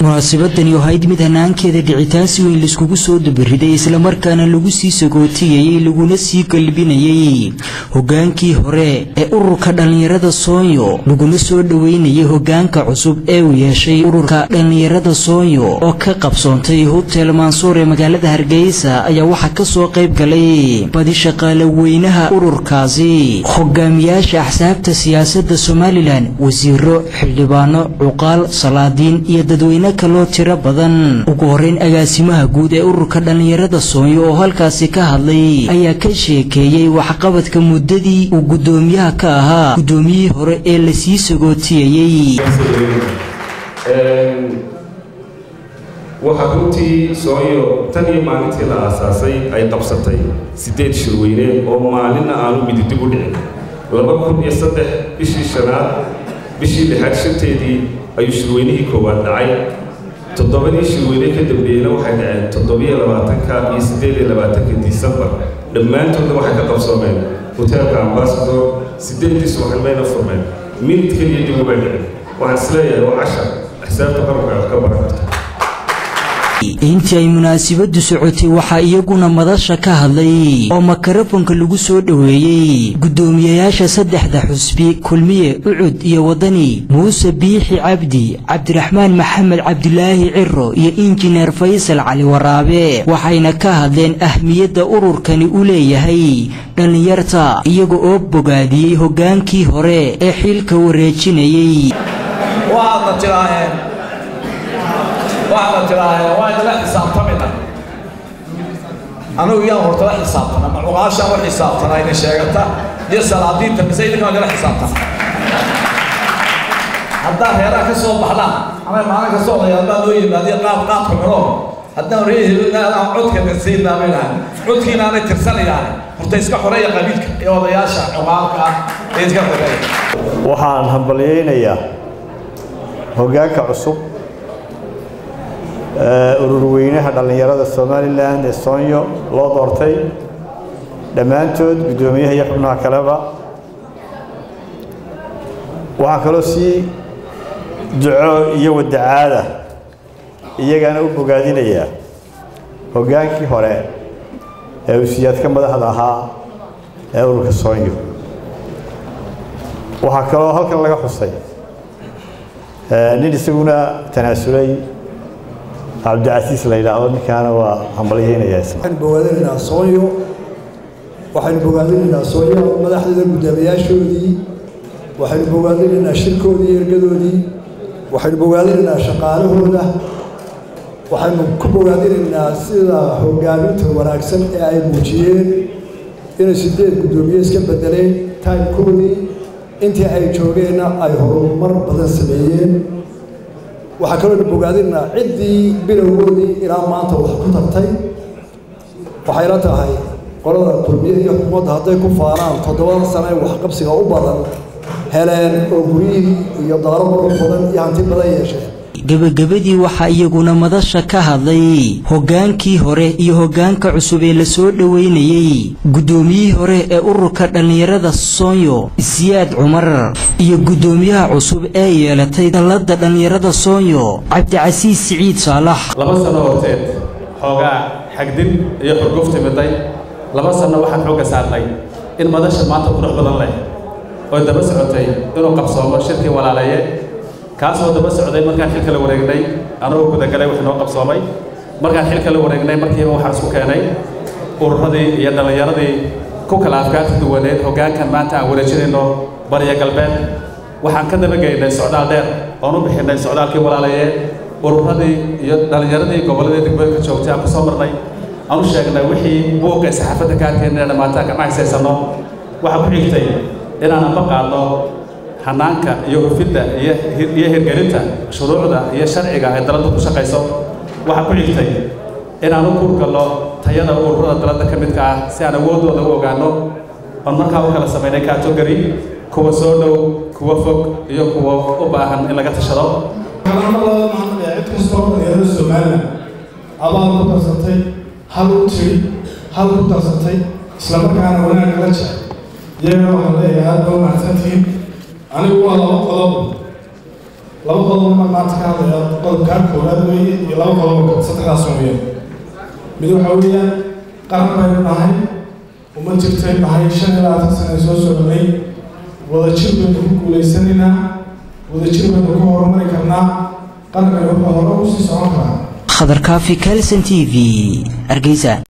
munaasabadani oo ahayd mid hanaankeeda dhicitaan si weyn laiskugu soo dabariday islamarkaana lagu sii sagootiyayey laguna sii galbinayey hogaankii hore ee ururka dhallinyarada soonyo laguna soo dhoweynayay hogaanka cusub ee uu yeeshay ururka dhallinyarada soonyo oo ka qabsoontay hotel mansuur ee magaalada hargeysa ayaa waxaa kasoo qayb galay badi shaqaale weynaha ururkaasi hogaamiyaasha axsaabta siyaasadda somalilan wasiiro xildhibaano cuqaal salaadiin iyo dadweyne kaloo tiro badan ugu horeyn agaasimaha guud ee ururka dhallinyarada soonyo oo halkaasi ka hadlay ayaa ka sheekeeyey waxqabadka muddadii uu guddoomiyaha ka ahaa guddoomiyihii hore ee lasii sagootiyayey waxaa runtii soonyo tan iyo maalintii la aasaasay ay qabsatay siddeed shirweyne oo maalinna aanu mididib u dhicin laba kun iyo saddex bishii shanaad bishii lixaad shanteedii ayuu shirweynihii koowaad dhacay toddobadii shirweyne ka dambeeyeyna waxay dhaceen toddobiyo labaatanka iyo siddeed iyo labaatanka disembar dhammaantoodna waxay ka qabsoomeen hoteelka ambasador siddeedii subaxnimayna furmeen minid keliya dib umay dhicin waxaan isleeyahay waa cashar xisaabta qaranka wax ka baran karta intii ay munaasabadu socotay waxaa iyaguna madasha ka hadlay oo makarafonka lagu soo dhoweeyey guddoomiyayaasha saddexda xusbi kulmiye ucud iyo wadani muuse biixi cabdi cabdiraxmaan maxamed cabdilaahi ciro iyo injineer faysal cali waraabe waxayna ka hadleen ahmiyadda ururkani u leeyahay dhallinyarta iyaga oo bogaadiyey hogaankii hore ee xilka wareejinayey waxaad tidhaaheen waa idila xisaabtamina anigu iyaan hortala xisaabtana ma cuqaashaan u xisaabtana ina sheegata iyo salaadiinta mise idinkaa idila xisaabtana haddaad reeraha ka soo baxdaan ama maalin ka soo odaya haddaa loo yimaadiyo qaab qaadka cuno haddaan reehelinaadaan codkana siinaa bay dhahay codkiina aanay tirsanayaan horta iska xoreeya qabiilka iyo odayaasha cuqaalka ah ee iska xoreeya waxaan hambalyaynayaa hoggaanka cusub ururweynaha dhallinyarada somalilan ee soonyo loo doortay dhammaantood guddoomiyaha iyo xubnaha kaleba waxaan kaloo sii duco iyo wadacaada iyagana u bogaadinayaa hoggaankii hore ee usiyaadka madaxda ahaa ee ururka soonyo waxaa kaloo halkan laga xusay nin isaguna tanaasulay cabdicasiis la yidhaahdo ninkaana waa hambalyaynaya waxaynu bogaadinaynaa soonyo waxaynu bogaadinaynaa soonyo madaxdeeda guddoomiyaashoodii waxaynu bogaadinaynaa shirkoodii iyo ergadoodii waxaynu bogaadinaynaa shaqaalahooda waxaynu ku bogaadinaynaa sida hogaaminta wanaagsan ee ay muujiyeen inay sideed guddoomiye iska bedeleen taymkoodii intii ay joogeenna ay horumar badan sameeyeen waxaa kaloo bogaadinaa ciddii bilowgoodii ilaa maanta wax ku tartay waxayla tahay qolada kulmiye iyo xukuumadda hadday ku faanaan toddobada sano ee waxqabsiga u badan heleen oo guryihii iyo daaro qurux badan iyo hanti badan yeesheen gebagabadii waxaa iyaguna madasha ka hadlay hoggaankii hore iyo hoggaanka cusub ee lasoo dhoweynayey guddoomiyihii hore ee ururka dhallinyarada soonyo siyaad cumar iyo guddoomiyaha cusub ee yeelatay dalladda dhallinyarada soonyo cabdicasiis siciid saalax laba sano horteed xoogaa xagdin iyo xurguf timiday laba sanno waxaan xoogga saarnay in madasha maanta qurux badan leh oo daba socotay inuu qabsoomo shirkii walaalaye kaasoo daba socday markaan xilka la wareegnay anagoo gudagalay wax noo qabsoomay markaan xilka la wareegnay markiiba waxaan isku keenay ururadii iyo dhallinyaradii ku kala afkaarta duwaneed hoggaankan maanta aan wareejinayno bariya galbeed waxaan ka dabageynay socdaal dheer oon u bixinnay socdaalkii walaalaye ururadii iyo dhallinyaradii gobolladii degmooyinka joogtay aan ku soo marnay aan u sheegnay wixii buuqa ee saxaafadda ka arkeen inay dhammaantaan gacma haysaysanno waxaa ku xigtay inaan amba qaadno hanaanka iyo hufidda iyo hirgelinta shuruucda iyo sharciga ay daladda ku shaqayso waxaa ku xigtay inaan u kurgalno tayada ururada daladda ka midka ah si aan awooddooda u ogaanno oon markaa u kala samaynay kaatogari kuwa soo dhow kuwa fog iyo kuwa u baahan in laga tashado kalamalada maanta cid kastoo dhalinyarada somalilan abaal ku darsatay hal u tiri hal ku darsatay islamarkaana wanaag la jecel iyagana waxaan leeyahay aad baa mahadsantihiin anigu waa laba qodob laba qodob ma maanta ka hadlaya qodobkaa koowaad weeye iyo laba qodob saddexdaas weeyaan mid waxaa weeyaan qaran baynu nahay uma jirtay nahay shan iyo labaatan sane soo soconay wadajir baynu ku guulaysanaynaa wadajir baynu ku horumari karnaa qaranka wuxuu hore ugu sii socon karaa khadar kaafi kalson t v hargeysa